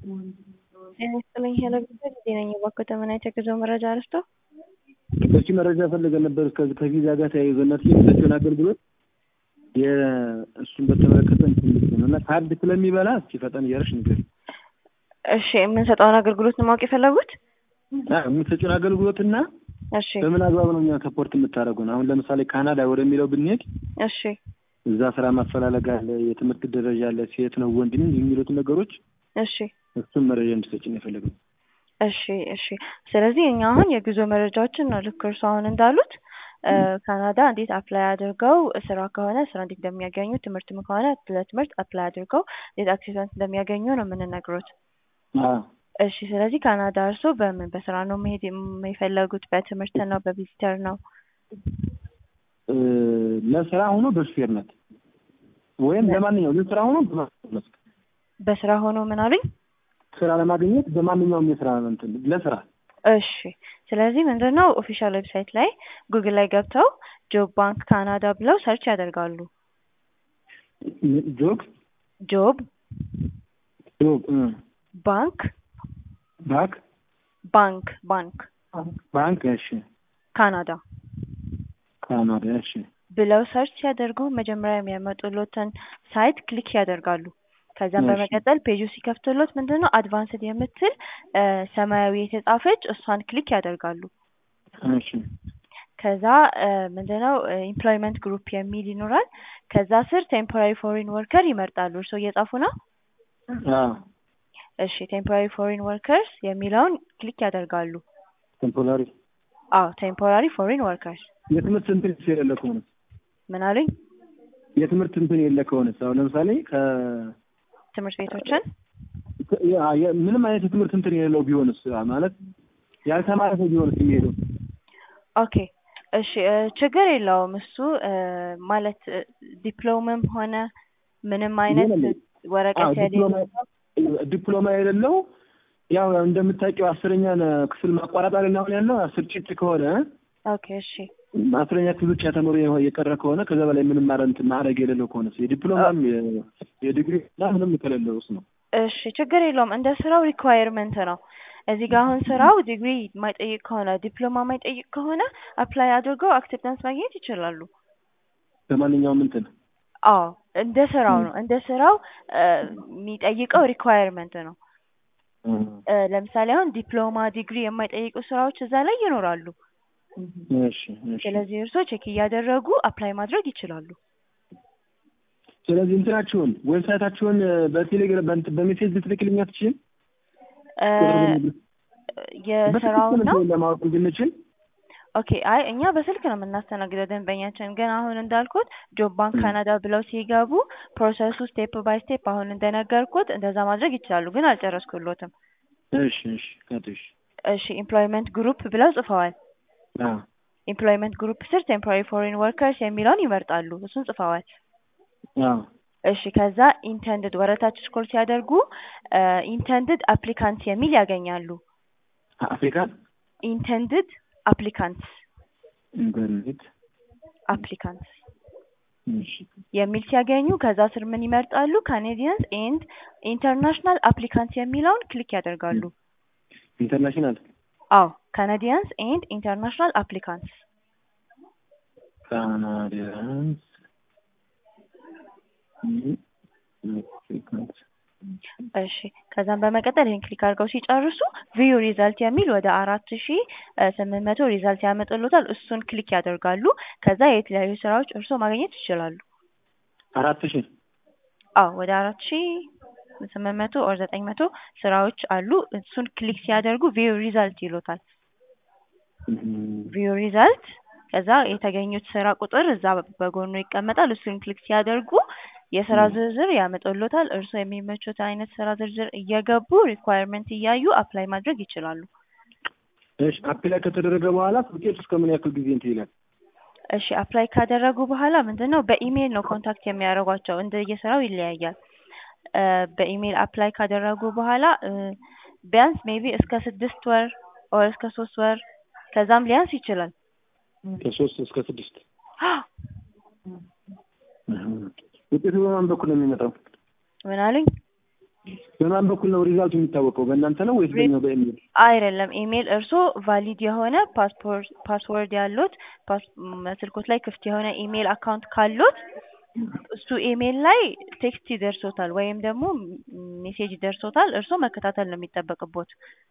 ጤና ይስጥልኝ ሄሎ ቢባል ጊዜ ነኝ እባክዎ ተመናይቶ የጉዞ መረጃ አልስጦ? እሺ መረጃ ፈልገን ነበር ከዚህ ከቪዛ ጋር ተያይዞ እናት የሚሰጡን አገልግሎት የእሱን በተመለከተ እንፈልግ ነው እና ካርድ ስለሚበላ እስኪ ፈጠን እያደረግሽ ንገሪኝ። እሺ የምንሰጠውን አገልግሎት ነው ማወቅ የፈለጉት? አዎ የምትሰጪውን አገልግሎትና እሺ በምን አግባብ ነው እኛ ሰፖርት የምታደርጉን? አሁን ለምሳሌ ካናዳ ወደሚለው ብንሄድ እሺ እዛ ስራ ማፈላለግ አለ፣ የትምህርት ደረጃ አለ፣ ሴት ነው ወንድ ነው የሚሉትን ነገሮች እሺ እሱን መረጃ እንድትሰጪን የፈለግነው። እሺ እሺ ስለዚህ እኛ አሁን የጉዞ መረጃዎችን ነው ልክ እርሱ አሁን እንዳሉት እ ካናዳ እንዴት አፕላይ አድርገው ስራ ከሆነ ስራ እንዴት እንደሚያገኙ ትምህርትም ከሆነ ለትምህርት አፕላይ አድርገው እንዴት አክሴፕታንስ እንደሚያገኙ ነው የምንነግሮት። አዎ እሺ ስለዚህ ካናዳ እርሶ በምን በስራ ነው መሄድ የፈለጉት? በትምህርት ነው? በቪዚተር ነው? እ ለስራ ሆኖ በሹፌርነት ወይም ለማንኛውም ለስራ ሆኖ በማስመስ በስራ ሆኖ ምን አሉኝ? ስራ ለማግኘት በማንኛውም የስራ እንትን ለስራ እሺ ስለዚህ ምንድን ነው ኦፊሻል ዌብሳይት ላይ ጉግል ላይ ገብተው ጆብ ባንክ ካናዳ ብለው ሰርች ያደርጋሉ። ጆብ ጆብ ጆብ እ ባንክ ባክ ባንክ ባንክ ባንክ እሺ ካናዳ ካናዳ እሺ ብለው ሰርች ሲያደርጉ መጀመሪያ የሚያመጡሎትን ሳይት ክሊክ ያደርጋሉ። ከዛም እሺ። በመቀጠል ፔጁ ሲከፍትሎት ምንድን ነው አድቫንስድ የምትል እ ሰማያዊ የተጻፈች እሷን ክሊክ ያደርጋሉ። እሺ ከዛ እ ምንድነው ኢምፕሎይመንት ግሩፕ የሚል ይኖራል። ከዛ ስር ቴምፖራሪ ፎሪን ወርከር ይመርጣሉ። እርስዎ እየጻፉ ነው? አዎ እሺ ቴምፖራሪ ፎሪን ወርከርስ የሚለውን ክሊክ ያደርጋሉ። ቴምፖራሪ አዎ ቴምፖራሪ ፎሪን ወርከርስ የትምህርት እንትን የሌለ ከሆነ ምን አሉኝ? የትምህርት እንትን የሌለ ከሆነስ አሁን ለምሳሌ ከ ትምህርት ቤቶችን ያ- የ- ምንም አይነት የትምህርት እንትን የሌለው ቢሆንስ ማለት ያልተማረ ሰው ቢሆንስ የሚሄደው ኦኬ እሺ እ ችግር የለውም እሱ እ ማለት እ ዲፕሎምም ሆነ ምንም አይነት የለም። ወረቀት አዎ የሌለው ዲፕሎማ ዲፕሎማ የሌለው ያው እንደምታውቂው አስረኛ ክፍል ማቋረጥ አይደል አሁን ያለው አስር ጭጭ ከሆነ ኦኬ እሺ አስረኛ ክፍል ብቻ ተምሮ የሆ- የቀረ ከሆነ ከዛ በላይ ምንም ማረ እንትን ማዕረግ የሌለው ከሆነ የዲፕሎማም የ- የዲግሪ እና ምንም ከሌለው እሱ ነው። እሺ ችግር የለውም እንደ ስራው ሪኳየርመንት ነው። እዚህ ጋር አሁን ስራው ዲግሪ የማይጠይቅ ከሆነ ዲፕሎማ የማይጠይቅ ከሆነ አፕላይ አድርገው አክሴፕታንስ ማግኘት ይችላሉ። በማንኛውም እንትን አዎ እንደ ስራው ነው እንደ ስራው እ የሚጠይቀው ሪኳየርመንት ነው። እ ለምሳሌ አሁን ዲፕሎማ ዲግሪ የማይጠይቁ ስራዎች እዛ ላይ ይኖራሉ። እሺ እሺ። ስለዚህ እርስዎ ቼክ እያደረጉ አፕላይ ማድረግ ይችላሉ። ስለዚህ እንትናችሁን ዌብሳይታችሁን በቴሌግራም በእንትን በሜሴጅ ልትልክልኝ አትችይም? እ የስራውን ነው በትክክል ለማወቅ እንድንችል ኦኬ አይ እኛ በስልክ ነው የምናስተናግደው ደንበኛችን። ግን አሁን እንዳልኩት ጆብ ባንክ ካናዳ ብለው ሲገቡ ፕሮሰሱ ስቴፕ ባይ ስቴፕ አሁን እንደነገርኩት እንደዛ ማድረግ ይችላሉ። ግን አልጨረስኩሎትም። እሺ እሺ ቀጥሽ እሺ ኢምፕሎይመንት ግሩፕ ብለው ጽፈዋል። አዎ ኢምፕሎይመንት ግሩፕ ስር ቴምፖራሪ ፎሪን ወርከርስ የሚለውን ይመርጣሉ። እሱን ጽፈዋል። አዎ እሺ ከዛ ኢንተንድድ ወረታች ስኮል ሲያደርጉ ኢንተንድድ አፕሊካንት የሚል ያገኛሉ። አፍሪካ ኢንተንድድ አፕሊካንትስ ኢንተርኔት አፕሊካንትስ እሺ የሚል ሲያገኙ ከዛ ስር ምን ይመርጣሉ? ካኔዲያንስ ኤንድ ኢንተርናሽናል አፕሊካንት የሚለውን ክሊክ ያደርጋሉ። ኢንተርናሽናል አዎ ካናዲያንስ ኤንድ ኢንተርናሽናል አፕሊካንትስ ካናዲያንስ አፍሪካንስ እሺ ከዛም በመቀጠል ይህን ክሊክ አድርገው ሲጨርሱ ቪዩ ሪዛልት የሚል ወደ አራት ሺ ስምንት መቶ ሪዛልት ያመጡሎታል። እሱን ክሊክ ያደርጋሉ። ከዛ የተለያዩ ስራዎች እርስዎ ማግኘት ይችላሉ። አራት ሺህ አዎ ወደ አራት ሺ ስምንት መቶ ኦር ዘጠኝ መቶ ስራዎች አሉ። እሱን ክሊክ ሲያደርጉ ቪዩ ሪዛልት ይሎታል። ቪዩ ሪዛልት ከዛ የተገኙት ስራ ቁጥር እዛ በጎኑ ይቀመጣል። እሱን ክሊክ ሲያደርጉ የስራ ዝርዝር ያመጡሎታል። እርስዎ የሚመቹት አይነት ስራ ዝርዝር እየገቡ ሪኳየርመንት እያዩ አፕላይ ማድረግ ይችላሉ። እሺ አፕላይ ከተደረገ በኋላ ውጤቱ እስከ ምን ያክል ጊዜ እንትን ይላል? እሺ አፕላይ ካደረጉ በኋላ ምንድን ነው በኢሜይል ነው ኮንታክት የሚያደርጓቸው። እንደየስራው ይለያያል። እ በኢሜይል አፕላይ ካደረጉ በኋላ እ ቢያንስ ሜቢ እስከ ስድስት ወር ኦር እስከ ሶስት ወር ከዛም ሊያንስ ይችላል። ከሶስት እስከ ስድስት ውጤቱ በማን በኩል ነው የሚመጣው? ምን አሉኝ? በማን በኩል ነው ሪዛልቱ የሚታወቀው? በእናንተ ነው ወይስ በእኛ በኢሜል? አይደለም ኢሜል እርሶ ቫሊድ የሆነ ፓስፖርት ፓስወርድ ያሉት ፓስ- ም- ስልኮት ላይ ክፍት የሆነ ኢሜል አካውንት ካሉት እሱ ኢሜል ላይ ቴክስት ይደርሶታል ወይም ደግሞ ም- ሜሴጅ ይደርሶታል። እርሶ መከታተል ነው የሚጠበቅቦት።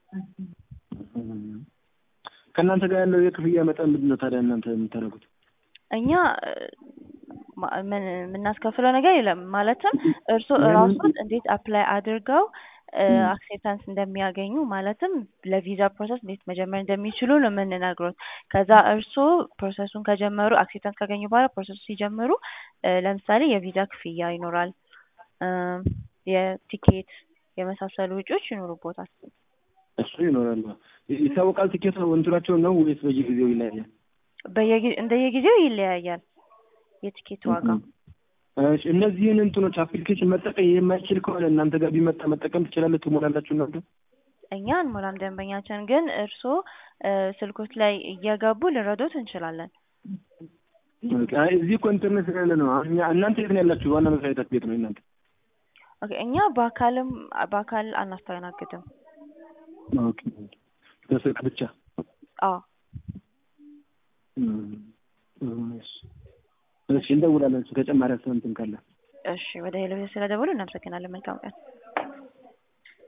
ከእናንተ ጋር ያለው የክፍያ መጠን ምንድን ነው ታዲያ እናንተ የምታደርጉት? እኛ እ፣ ማ- ምን የምናስከፍለው ነገር የለም። ማለትም እርሶ ለምን? እራሶት እንዴት አፕላይ አድርገው ም። አክሴፕታንስ እንደሚያገኙ ማለትም ለቪዛ ፕሮሰስ እንዴት መጀመር እንደሚችሉ ነው የምንነግሮት። ከዛ እርሶ ፕሮሰሱን ከጀመሩ አክሴፕታንስ ካገኙ በኋላ ፕሮሰሱ ሲጀምሩ እ፣ ለምሳሌ የቪዛ ክፍያ ይኖራል፣ እ፣ የቲኬት የመሳሰሉ ወጪዎች ይኖሩቦታል። እሱ ይኖራል። ይታወቃል ቲኬት እንትናቸው ነው ወይስ በየጊዜው ይለያያል? በየጊዜ እንደየጊዜው ይለያያል የቲኬት ዋጋ። እሺ፣ እነዚህን እንትኖች አፕሊኬሽን መጠቀም የማይችል ከሆነ እናንተ ጋር ቢመጣ መጠቀም ትችላለህ? ትሞላላችሁ እናንተ? እኛ አንሞላም ደንበኛችን፣ ግን እርስዎ እ፣ ስልኮች ላይ እየገቡ ልንረዶት እንችላለን። ኦኬ፣ አይ እዚህ እኮ ኢንተርኔት ስለሌለ ነው። አሁን እኛ እናንተ የት ነው ያላችሁ? ዋና መስሪያ ቤታችሁ የት ነው እናንተ? ኦኬ፣ እኛ በአካልም በአካል አናስተናግድም። ኦኬ፣ በስልክ ብቻ። አዎ እም፣ እም፣ እሺ፣ እሺ፣ እንደውላለን። እሱ ተጨማሪ አስተምንትን ካለ እሺ፣ ወደ ሄሎ ስለደወሉ እናመሰግናለን። መልካም ቀን።